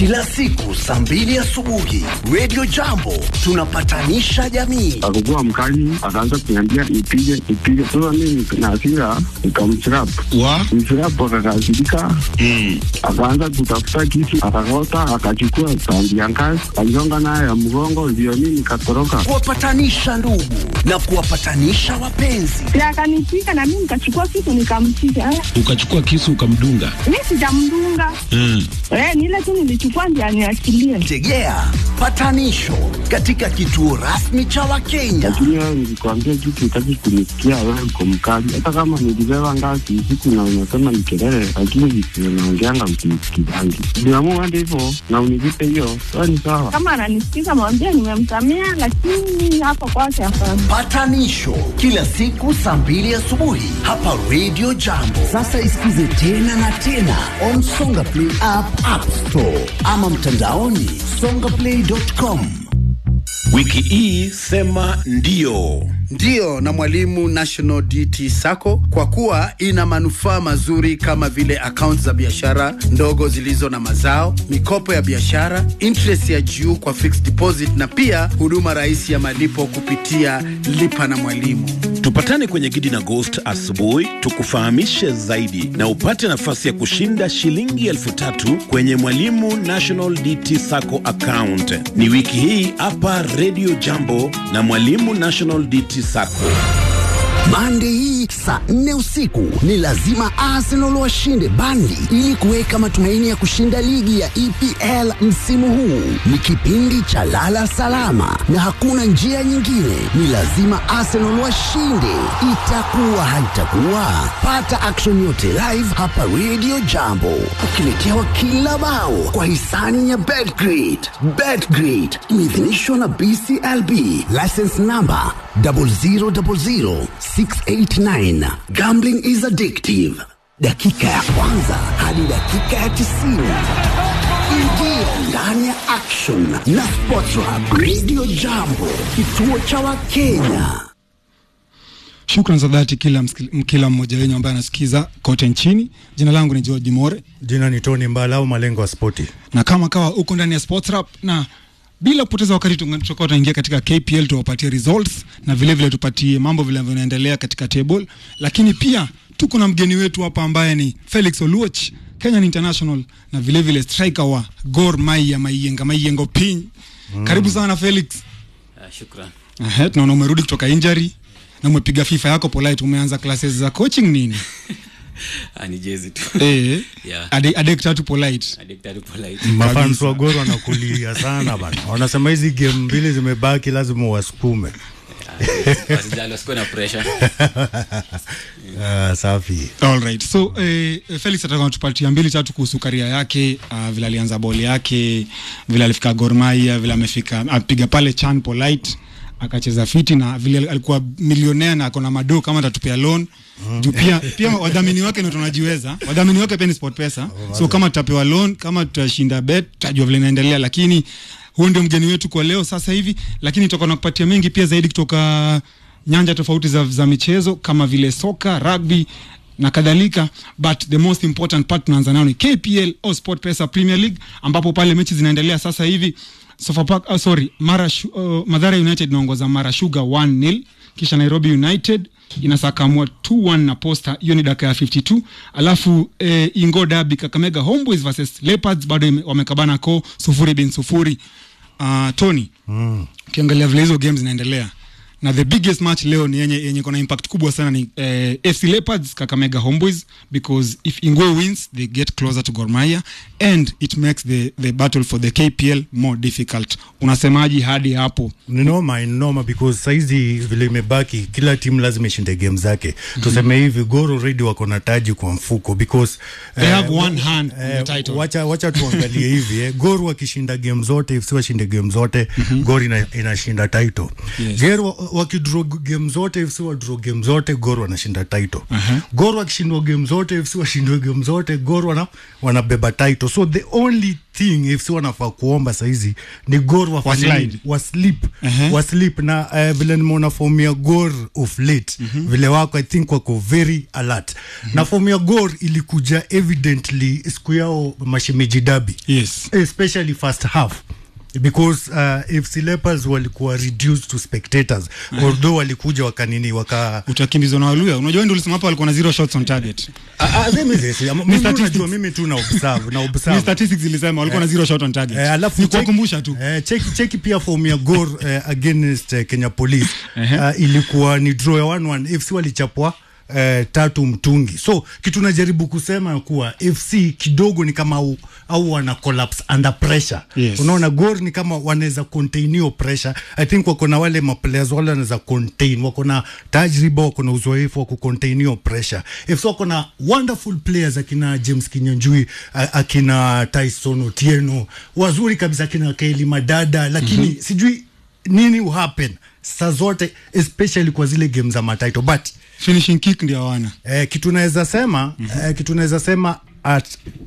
kila siku saa mbili asubuhi Radio Jambo tunapatanisha jamii. akakuwa mkali, akaanza kuniambia nipige nipige. Sasa mimi na hasira nikamchrapu wa mchrapu, akakasirika akaanza kutafuta kisu, akakota, akachukua tandi ya ngazi, aligonga nayo ya mgongo, ndio mimi nikatoroka. Kuwapatanisha ndugu na kuwapatanisha wapenzi. Si akanipiga na mimi nikachukua kitu nikampiga. Eh, ukachukua kisu ukamdunga Mi sijamdunga mm. eh, ni ile tu nilichukua ndio aniachilie. Tegea patanisho katika kituo rasmi cha Wakenya. Lakini wewe nilikwambia kitu, utaki kunisikia, wewe uko mkali. Hata kama nilibeba ngazi usiku na unasema ni kelele, lakini visio naongeanga msinisikizangi. Niamua hadi hivyo na univipe hiyo, sawa ni sawa. Kama ananisikiza mwambie nimemsamea, lakini hapa kwake hapana. Patanisho kila siku saa mbili asubuhi hapa Radio Jambo. Sasa isikize tena na tena on Songa Play app, App Store ama mtandaoni songaplay.com. Wiki hii sema ndio. Ndiyo na Mwalimu National DT Sacco kwa kuwa ina manufaa mazuri kama vile akaunti za biashara ndogo zilizo na mazao, mikopo ya biashara, interest ya juu kwa fixed deposit na pia huduma rahisi ya malipo kupitia lipa na mwalimu. Tupatane kwenye Gidi na Ghost asubuhi tukufahamishe zaidi na upate nafasi ya kushinda shilingi elfu tatu kwenye Mwalimu National DT Sacco account. Ni wiki hii hapa Radio Jambo na Mwalimu National DT Sacco. Mande hii saa nne usiku ni lazima Arsenal washinde Burnley ili kuweka matumaini ya kushinda ligi ya EPL msimu huu. Ni kipindi cha lala salama na hakuna njia nyingine, ni lazima Arsenal washinde. Itakuwa haitakuwa, pata action yote live hapa Radio Jambo, ukiletewa kila bao kwa hisani ya Betgrid. Betgrid imeidhinishwa na BCLB, license number 0000689. Gambling is addictive. Dakika ya kwanza hadi dakika ya tisini. Ingia ndani ya action na Sportrap Radio Jambo, kituo cha Wakenya. Shukran za dhati kila, msikil- kila mmoja wenyu ambaye anasikiza kote nchini. Jina langu ni George More Jina ni Tony Mbala au malengo ya spoti. na kama kawa uko ndani ya Sports Rap na bila kupoteza wakati tunga- tutakuwa tunaingia katika KPL tuwapatie results na vile vile tupatie mambo vile vinaendelea katika table, lakini pia tuko na mgeni wetu hapa ambaye ni Felix Oluoch Kenyan International na vile vile striker wa Gor Mahia Maiyenga Maiyengo Piny. Karibu sana Felix. Shukran. Ehe, tunaona umerudi kutoka injury na umepiga FIFA yako polite, umeanza classes za coaching nini? Ah, ni jezi tu. Eh, Yeah. ade adek tatu polite. Addicted to polite. Mafans wa Gor wanakulia sana bana, wanasema hizi game mbili zimebaki, lazima wasukume. Wasijali, wasikuwe na pressure. Ah, safi. All right. So eh, Felix ataka tupatia mbili tatu kuhusu karia yake, uh, vile alianza boli yake, vile alifika Gor Mahia, vile amefika apiga pale Chan Polite akacheza fiti na vile alikuwa milionea na akona mado kama atatupia loan juu pia pia wadhamini wake ndio tunajiweza wadhamini wake pia ni sport pesa so kama tutapewa loan kama tutashinda bet tutajua vile inaendelea lakini huo ndio mgeni wetu kwa leo sasa hivi lakini tutakuwa nakupatia mengi pia zaidi kutoka nyanja tofauti za, za michezo kama vile soka rugby na kadhalika but the most important part tunaanza nayo ni KPL au Sport Pesa Premier League ambapo pale mechi zinaendelea sasa hivi Sofapaka, oh, sorry Mara uh, Madhara United inaongoza Mara Sugar 1-0 kisha Nairobi United inasakamua 2-1 na Posta, hiyo ni dakika ya 52. Alafu eh, Ingo Derby Kakamega Homeboys versus Leopards bado ime- wamekabana ko sufuri bin sufuri. Uh, Tony ukiangalia vile hizo games zinaendelea na the biggest match leo ni yenye yenye kona impact kubwa sana ni eh, FC Leopards Kakamega Homeboys because if Ingwe wins they get closer to Gor Mahia and it makes the the battle for the KPL more difficult. Unasemaji hadi hapo? Ni noma, ni noma because saizi vile imebaki, kila timu lazima ishinde game zake. Tuseme hivi, Gor already wako na taji kwa mfuko because They have one hand on the title. Wacha, wacha tuangalie hivi eh. Gor wakishinda game zote, FC washinde game zote, Gor ina, inashinda title. Yes. Gor, wakidraw game zote fc wadraw game zote gor wanashinda title uh-huh. gor wakishindwa game zote fc washindwe game zote gor wana, wanabeba title so the only thing fc wanafaa kuomba saizi ni gor wafanye Waslide. nini? waslip Uh-huh. waslip na uh, vile nimeona fomu ya gor of late mm-hmm. vile wako i think wako very alert mm-hmm. na fomu ya gor ilikuja evidently siku yao mashemeji dabi yes especially first half because uh, fc lepers walikuwa reduced to spectators although walikuja wakanini waka utakimbizwa na waluya unajua ndio ulisema hapo walikuwa na zero shots on target Ah, ah, sema hivi, sema, Ni mimi statistics. unajua mimi tu na observe na Ni observe statistics zilisema walikuwa na zero shot on target Eh, alafu ni check- kuwakumbusha tu eh, cheki, cheki pia fomu ya gor eh, against eh, kenya police Ehe. uh, ilikuwa ni draw ya 1-1 fc walichapwa Eh, tatu mtungi so kitu najaribu kusema kuwa fc kidogo ni kama au, au wana collapse under pressure Yes. unaona gor ni kama wanaweza contain hiyo pressure i think wako na wale maplayers wale wanaweza contain wako na tajriba wako na uzoefu wa kucontain hiyo pressure fc wako na wonderful players akina james kinyanjui a- akina tyson otieno wazuri kabisa akina keli madada lakini mm-hmm. sijui nini uhappen saa zote especially kwa zile game za mataito but finishing kick ndio hawana eh, kitu naweza sema mm-hmm. eh, kitu naweza sema at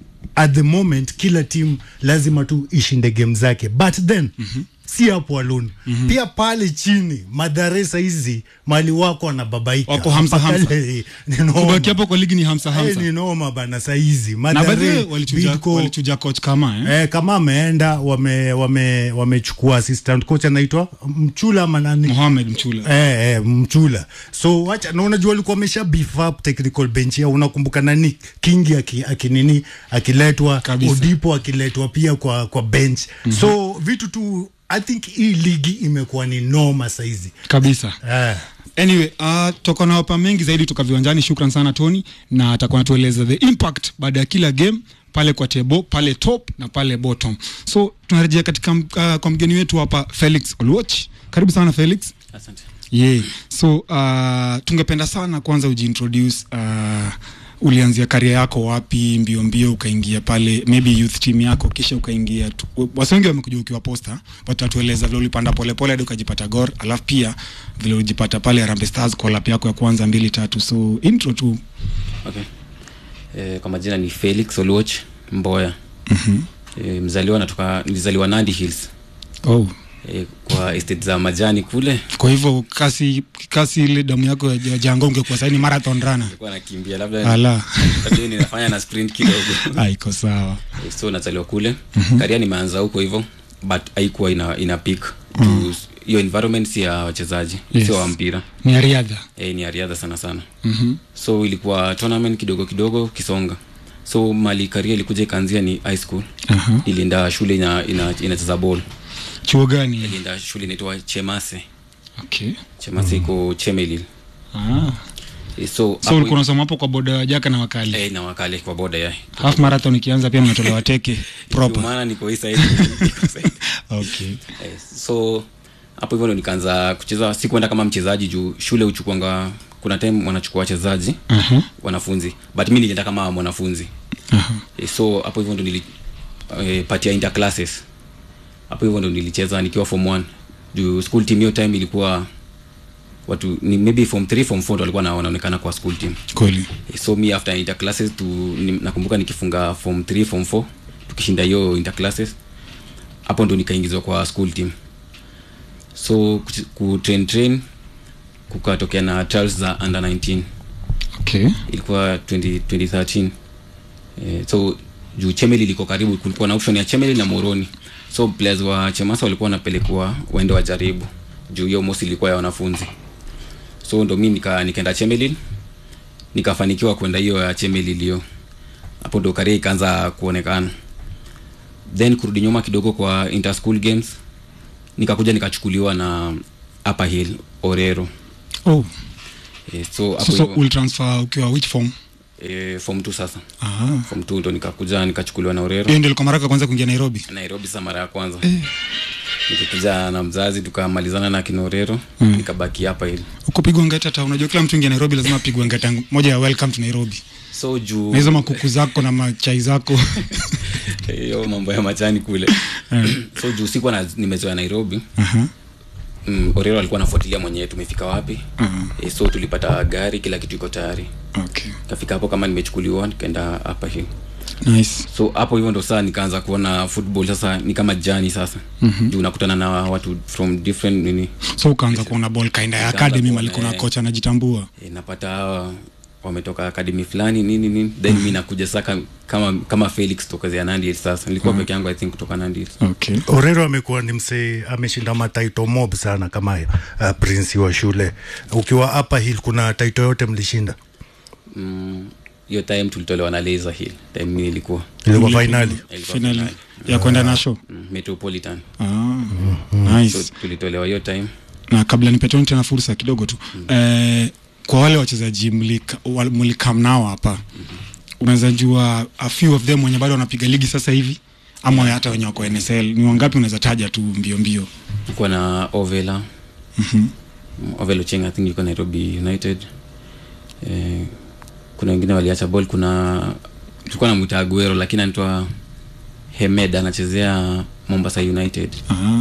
at the moment kila timu lazima tu ishinde game zake but then mm-hmm. si hapo alone mm-hmm. pia pale chini madaresa hizi mali wako wanababaika Wako hamsa hamsa. Pale, ni noma. kubaki hapo kwa ligi ni hamsa Eh, hamsa ni noma bana saizi na Mathare, baadhi walichuja Bidco, walichuja coach kama eh? Eh, kama ameenda wame wame wamechukua assistant coach anaitwa Mchula ama nani? Mohamed Mchula Eh, eh, Mchula. So wacha na unajua walikuwa wamesha beef up technical bench yao. Unakumbuka nani Kingi aki, akinini akiletwa, Kabisa. Odipo akiletwa pia kwa kwa bench. Mm-hmm. So vitu tu I think hii ligi imekuwa ni noma saizi. kabisa Eh. anyway uh, toka na wapa mengi zaidi toka viwanjani shukran sana tony na atakuwa natueleza the impact baada ya kila game pale kwa tebo pale top na pale bottom so tunarejea katika uh, kwa mgeni wetu hapa felix olwoch karibu sana felix asante yeah. so uh, tungependa sana kwanza ujiintroduce uh, ulianzia karia yako wapi mbio mbio ukaingia pale maybe youth team yako kisha ukaingia tu- wasi wengi wamekuja ukiwa posta but atueleza vile ulipanda polepole hadi ukajipata gor alafu pia vile ulijipata pale Harambee Stars collab yako ya kwanza mbili tatu so intro tu okay e, kwa majina ni felix oluoch mboya mm-hmm. e, mzaliwa natoka nilizaliwa nandi hills oh. e, kwa estate za majani kule kwa hivyo kasi kasi ile damu yako ya ya jango ungekuwa saini marathon runner nilikuwa nakimbia labda ala labda ninafanya na sprint kidogo Ah, iko sawa Eh, so nazaliwa kule mm-hmm. karia nimeanza huko hivyo but haikuwa ina, ina peak mm. hiyo environment si ya wachezaji Yes. sio wa mpira ni ya riadha e, ni ya riadha sana sana mm-hmm. so ilikuwa tournament kidogo kidogo kisonga so mali karia ilikuja ikaanzia ni high school Aha. ilienda shule ina, ina, inacheza ball chuo gani ilienda shule inaitwa chemase okay. chemase iko chemelil ah. e, so, so ulikuwa unasoma hapo kwa boda ya jaka na wakali e, na wakale kwa boda ya half marathon ikianza pia mnatolewa teke proper maana niko hii side niko side okay Eh, so hapo hivyo ndo nikaanza kucheza sikuenda kama mchezaji juu shule huchukuanga kuna time wanachukua wachezaji Aha. wanafunzi but mi nilienda kama mwanafunzi Aha. eh, so hapo hivyo ndo nili eh, patia interclasses hapo hivyo ndo nilicheza nikiwa form 1 juu school team hiyo time ilikuwa watu ni maybe form 3 form 4 ndo walikuwa na- wanaonekana kwa school team kweli Eh, so mi after interclasses tu ni, nakumbuka nikifunga form 3 form 4 tukishinda hiyo interclasses hapo ndo nikaingizwa kwa school team so kuch- kutrain train kukatokea na trials za under 19 okay ilikuwa 20, 2013 eh, so juu chemeli liko karibu kulikuwa na option ya chemeli na moroni so players wa chemasa walikuwa wanapelekwa waende wajaribu juu hiyo mosi ilikuwa ya wanafunzi so ndo mi nika, nikaenda chemeli nikafanikiwa kwenda hiyo ya chemeli iliyo hapo ndo karia ikaanza kuonekana then kurudi nyuma kidogo kwa interschool games nikakuja nikachukuliwa na upper hill orero oh eh, so hapo so, so hivyo- ulitransfer ukiwa which form eh, form 2 sasa ah form 2 ndo nikakuja nikachukuliwa na Orero hiyo ndio ilikuwa mara yako ya kwanza kuingia Nairobi Nairobi sasa mara ya kwanza nikikuja na mzazi tukamalizana na kina Orero nikabaki hapa hivi ukupigwa ngeta ta unajua kila mtu ingia Nairobi lazima apigwe ngeta moja ya welcome to Nairobi so juu na hizo makuku zako na machai zako hiyo mambo ya majani kule so juu sikuwa na- nimezoea Nairobi Aha. mm, orero alikuwa anafuatilia mwenyewe tumefika wapi Mhm. e, so tulipata gari kila kitu iko tayari okay kafika hapo kama nimechukuliwa nikaenda hapa hill nice so hapo hivyo ndo saa nikaanza kuona football sasa ni kama jani sasa Mhm. juu unakutana na watu from different nini so ukaanza kuona ball kainda ya Nikaanza academy kuona, malikuwa na eh. kocha anajitambua e, napata hawa wametoka akademi fulani nini nini then mi nakuja sasa kam- kama kama felix tokezea nandi sasa nilikuwa Mhm. peke yangu i think kutoka nandi okay orero amekuwa ni msee ameshinda mataito mob sana kama uh, prince wa shule ukiwa hapa hill kuna taito yote mlishinda Mm, hiyo time tulitolewa na laser hill time mi nilikuwa ilikuwa fainali Ilikuwa finali finali. ya kwenda nasho Mm, metropolitan ah, nice so tulitolewa hiyo time na kabla nipetoni tena fursa kidogo tu eh, kwa wale wachezaji mlika- wal- mlikam nao hapa unaweza jua a few of them wenye bado wanapiga ligi sasa hivi ama hata wenye wako nsl ni wangapi unaweza taja tu mbio mbio tulikuwa na ovela Mhm. ovela cheng i think yuko nairobi united eh, kuna wengine waliacha ball kuna tulikuwa namwita aguero lakini anaitwa hemed anachezea mombasa united ah,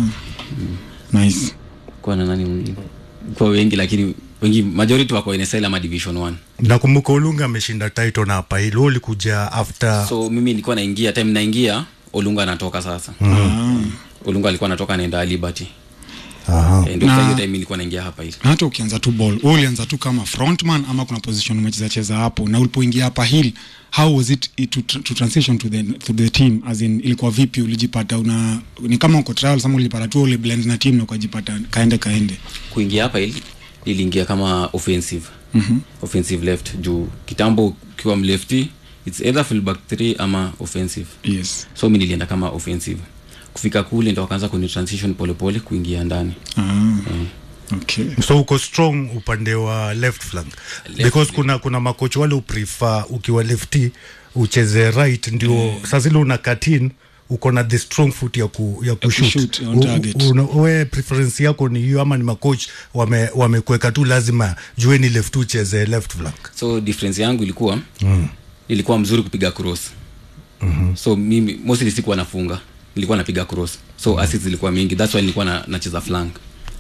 nice kuwa na nani mwingine kwa wengi lakini wengi majority wako nsl ama division one nakumbuka ulunga ameshinda taito na hapa hill Wewe ulikuja after so mimi nilikuwa naingia time naingia olunga anatoka sasa mm. olunga alikuwa anatoka anaenda liberty Aha. Eh, ndio Na- sasa hiyo time nilikuwa naingia hapa hivi na hata ukianza tu ball wewe ulianza tu kama frontman ama kuna position umecheza cheza hapo na ulipoingia hapa hill how was it it to, to transition to the, to the team as in ilikuwa vipi ulijipata una ni kama uko trials ama ulipata tu ule blend na team na ukajipata kaende kaende kuingia hapa ili iliingia kama offensive Mhm. offensive left juu kitambo ukiwa mlefti its either fullback 3 ama offensive yes so mi nilienda kama offensive kufika kule ndo wakaanza kuni transition polepole kuingia ndani ah, okay so uko strong upande wa left flank Left because flank. kuna kuna makoch wale uprefer ukiwa lefty ucheze right ndio mm. saa zile una katin uko na the strong foot ya, ku, ya kushoot, kushoot on target. U- una- we preference yako ni hiyo ama ni makoch wame wamekuweka tu lazima jue ni left ucheze left flank so difference yangu ilikuwa mm. ilikuwa mzuri kupiga cross mm-hmm. so mimi mostly sikuwa nafunga nilikuwa napiga cross so mm. assist zilikuwa mingi that's why nilikuwa na, nacheza flank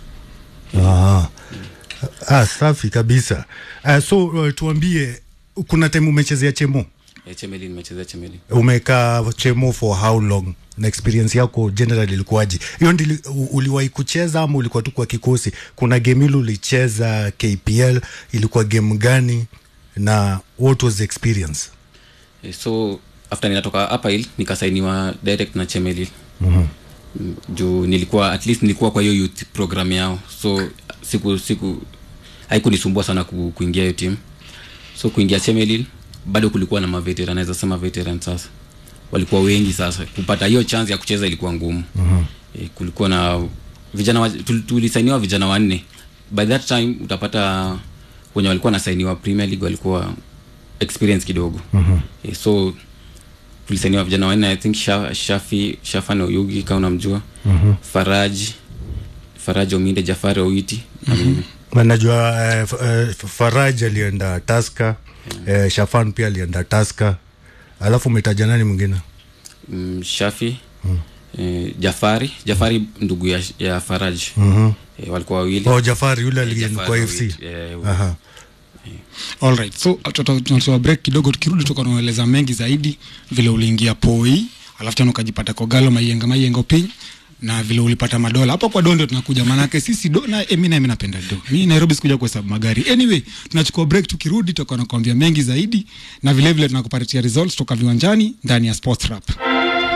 ah. ah, safi kabisa ah, so uh, tuambie kuna time umechezea chemo eh, chemeli nimechezea chemeli umekaa chemo for how long na experience yako general ilikuwaje hiyo ndili u- uliwahi kucheza ama ulikuwa tu kwa kikosi kuna game ile ulicheza kpl ilikuwa game gani na what was the experience eh, so after ninatoka hapa il nikasainiwa direct na chemeli mm-hmm. juu nilikuwa at least nilikuwa kwa hiyo youth program yao so siku siku haikunisumbua sana ku, kuingia hiyo team so kuingia chemelil bado kulikuwa na maveteran naweza sema veteran sasa walikuwa wengi sasa kupata hiyo chance ya kucheza ilikuwa ngumu Mhm. e, kulikuwa na vijana wa- tul- tulisainiwa vijana wanne by that time utapata wenye walikuwa nasainiwa premier league walikuwa experience kidogo Mhm. e, so tulisainiwa vijana wanne i think Sha- shafi shafan oyugi kama unamjua Mhm. faraji faraji ominde jafari owiti na mimi Na najua eh, f- eh, faraj alienda taska eh, shafan pia alienda taska alafu umetaja nani mwingine mm, shafi eh, jafari jafari ndugu ya, ya faraj Mhm. eh, walikuwa wawili oh, jafari yule Eh, alienda Jafari kwa fc Owiti, eh, Aha. alright so tuta- tunatoa break kidogo tukirudi tukanueleza mengi zaidi vile uliingia poi alafu tena ukajipata kogalo maienga maienga piny na vile ulipata madola hapo kwa dondo tunakuja manake sisi do na eh, mi na mi napenda do mi nairobi sikuja kuhesabu magari anyway tunachukua break tukirudi tutakuwa nakwambia mengi zaidi na vile vile tunakupatia results toka viwanjani ndani ya sports rap